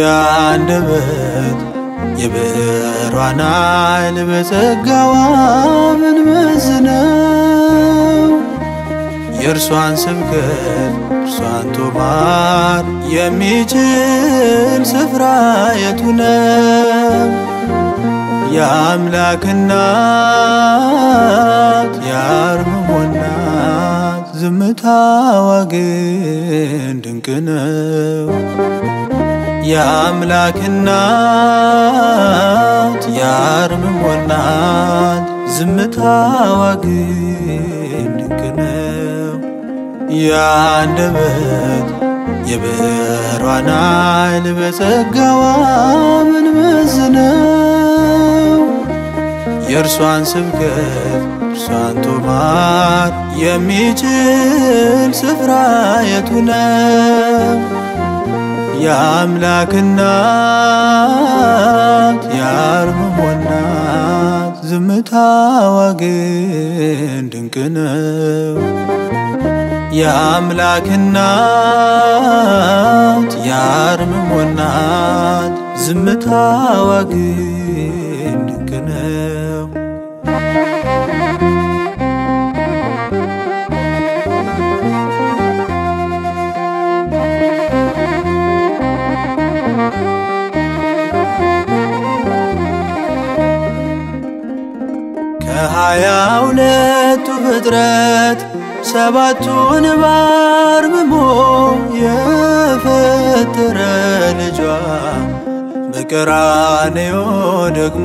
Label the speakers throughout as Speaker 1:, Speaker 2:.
Speaker 1: የአንደበት የብዕሯን ኃይል በጸጋዋ ምንመዝነው የእርሷን ስብከት እርሷን ቶማር የሚችል ስፍራ የቱ ነው? የአምላክ እናት የአርምሞ እናት ዝምታዋ ግን ድንቅ ነው። የአምላክ እናት የአርምሞ እናት ዝምታዋ ግን ድንቅ ነው። የአንደበት የብዕሯን ኃይል በጸጋዋ ምንመዝነው የእርሷን ስብከት እርሷን ቶማር የሚችል ስፍራ የቱ ነው? የአምላክ እናት የአርምሞ እናት ዝምታዋ ግን ድንቅ ነው። የአምላክ እናት የአርምሞ እናት ዝምታዋ ግን ድንቅ ነው። ከሀያ ሁለቱ ፍጥረት ሰባቱን ባርምሞ የፈጠረ ልጇ በቀራንዮ ደግሞ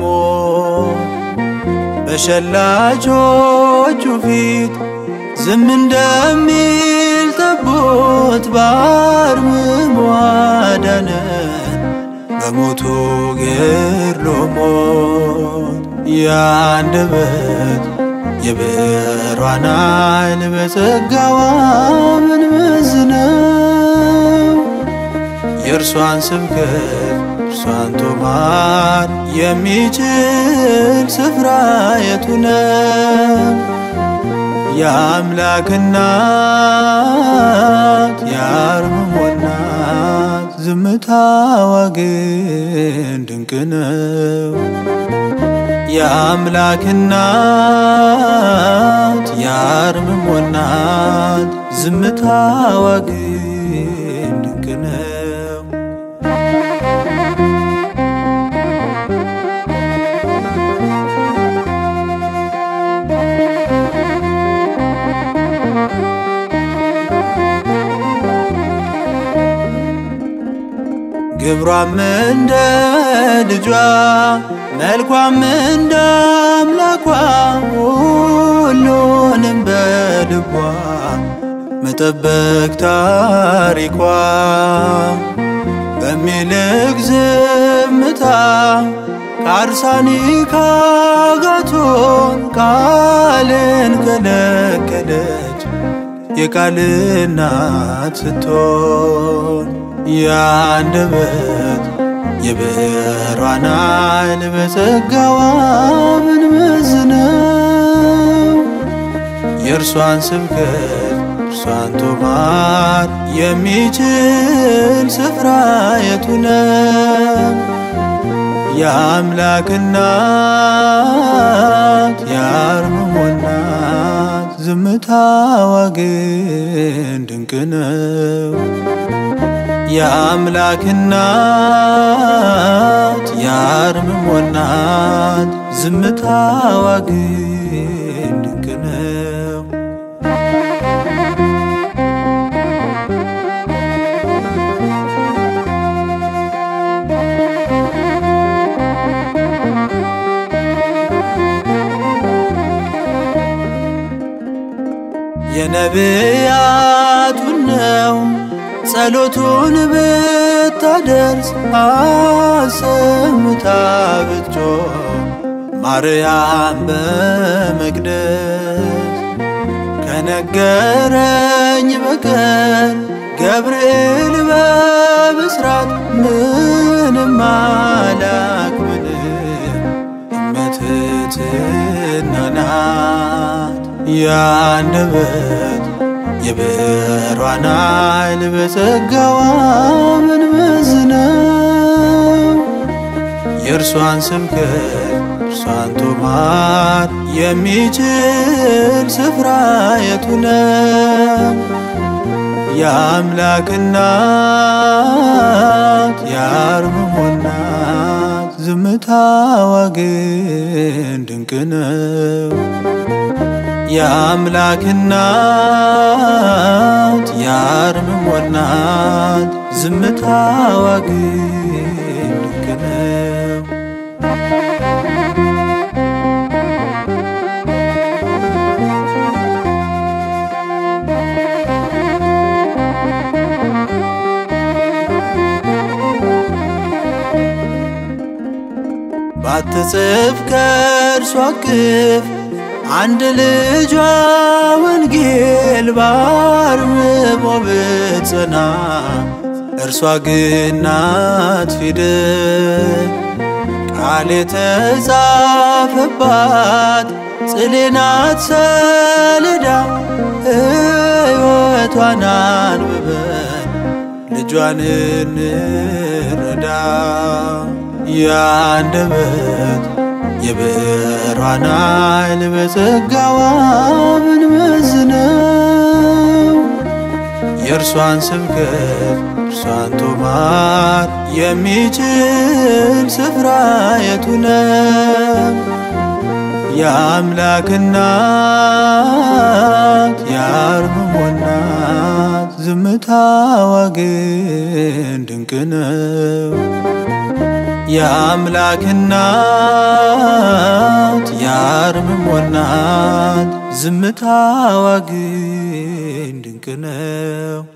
Speaker 1: በሸላቾቹ ፊት ዝም እንደሚል ጠቦት በአርምሞ አዳነን በሞቱ ገድሎ ሞት የአንደበት የብዕሯን ኃይል በጸጋዋ ምንመዝነው የእርሷን ስብከት እርሷን ቶማር የሚችል ስፍራ የቱ ነው? የአምላክ እናት የአርምሞ እናት ዝምታዋ ግን ድንቅ ነው። የአምላክ እናት የአርምሞ እናት ዝምታዋ ግን ድንቅ ነው። ግብሯም እንደ ልጇ መልኳም እንደ አምላኳ ሁሉንም በልቧ መጠበቅ ታሪኳ በሚልቅ ዝምታ ከአርሳኒ ካጋቶን ቃልን ከለከለች የቃል እናት ስትሆን የአንደበት የብዕሯን ኃይል በጸጋዋ ምንመዝነው የእርሷን ስብከት እርሷን ቶማር የሚችል ስፍራ የቱ ነው? የአምላክ እናት የአርምሞ እናት ዝምታዋ ግን ድንቅ ነው። የአምላክ እናት የአርምሞ እናት ዝምታዋ ግን ድንቅ ነው። የነቢያቱን ነው ጸሎቱን ብታደርስ አሰምታ ብትጮህ ማርያም በመቅደስ ከነገረኝ በቀር ገብርኤል በብስራት ምንም አላክ ምንም እመትትና ናት የአንደበት የብዕሯን ኃይል በጸጋዋ ምንመዝነው የእርሷን ስብከት እርሷን ቶማር የሚችል ስፍራ የቱ ነው? የአምላክ እናት የአርምሞ እናት ዝምታዋ ግን ድንቅ ነው። የአምላክ እናት የአርምሞ እናት ዝምታዋ ግን ድንቅ ነው። ባትጽፍ ከእርሷ እቅፍ አንድ ልጇ ወንጌል ባርምሞ ብትጸና እርሷ ግን ናት ፊደል ቃል የተጻፈባት ጽሌ ናት ሰሌዳ ሕይወቷን አንብበን ልጇን እንረዳ የአንደበት የብዕሯን ኃይል በጸጋዋ ብንመዝነው የእርሷን ስብከት እርሷን ቶማር የሚችል ስፍራ የቱ ነው? የአምላክ እናት የአርምሞ እናት ዝምታዋ ግን ድንቅ ነው። የአምላክ እናት የአርምሞ እናት ዝምታዋ ግን ድንቅ ነው።